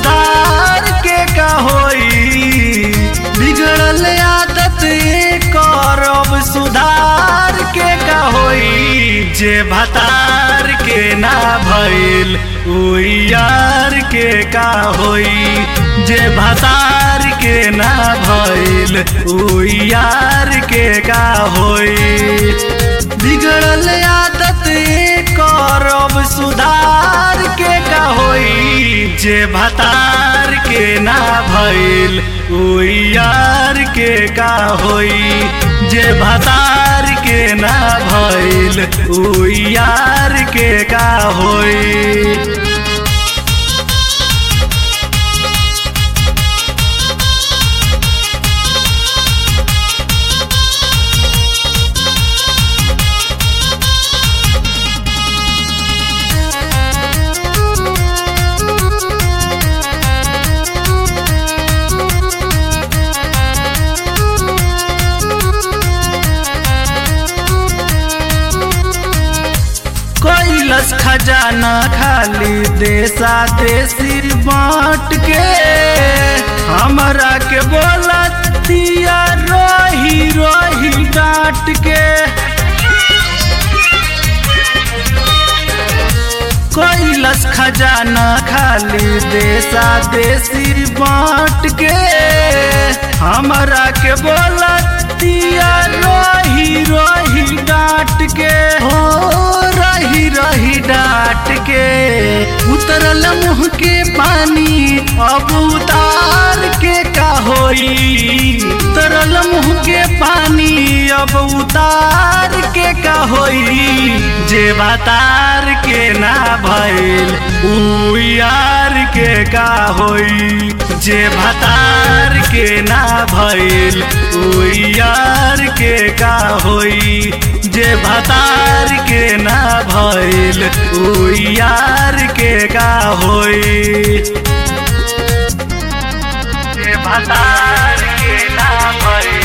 सुधार के का होई बिगड़ल आदत करब सुधार के का होई जे भतार के ना भइल उ यार के का होई जे भतार के ना भइल उ यार के का होई बिगड़ल आदत करब सुधार के का होई जे भतार के ना भइल उ यार के का होई जे भतार के ना भइल उ यार के का होई कैलस खजाना खाली देशा देसी बांट के हमरा के बोलतिया रही रही डांट के कैलस खजाना खाली देशा देसी बांट के हमरा के बोलतिया रही रही डांट के हो रही रही डांट के उतरल मुँह के पानी अब उतार के का होई उतरल मुँह के पानी अब उतार के का होई जे बतार के ना भइल उ यार के का होई जे भतार के ना भइल उ यार के का होई जे भतार के ना भइल उ यार के का होई जे भतार के ना भइल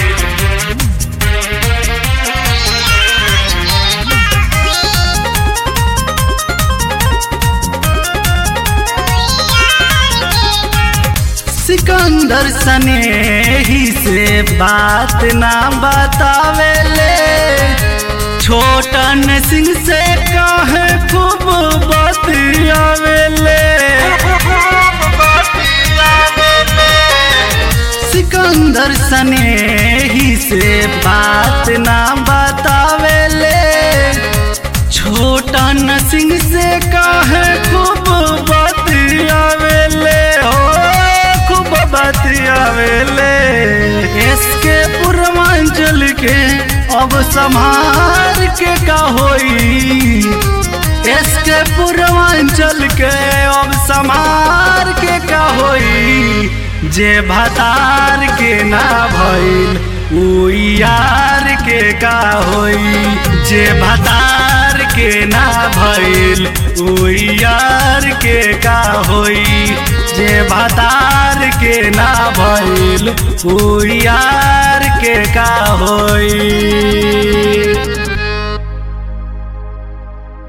सिकंदर सने ही से बात ना बतावेले छोटन सिंह से कहे खूब बतियावेले सिकंदर सने ही से बात ना बतावेले छोटन सिंह से कहे खूब बतियावेले हो खूब बतियावेले इसके पूर्वांचल के अब संभार के का होई इसके पूर्वांचल के अब संभार के का होई जे भतार के ना भइल उ यार के का होई जे भतार के ना भइल उ यार के का होई जे भतार के ना भइल उ यार के का होई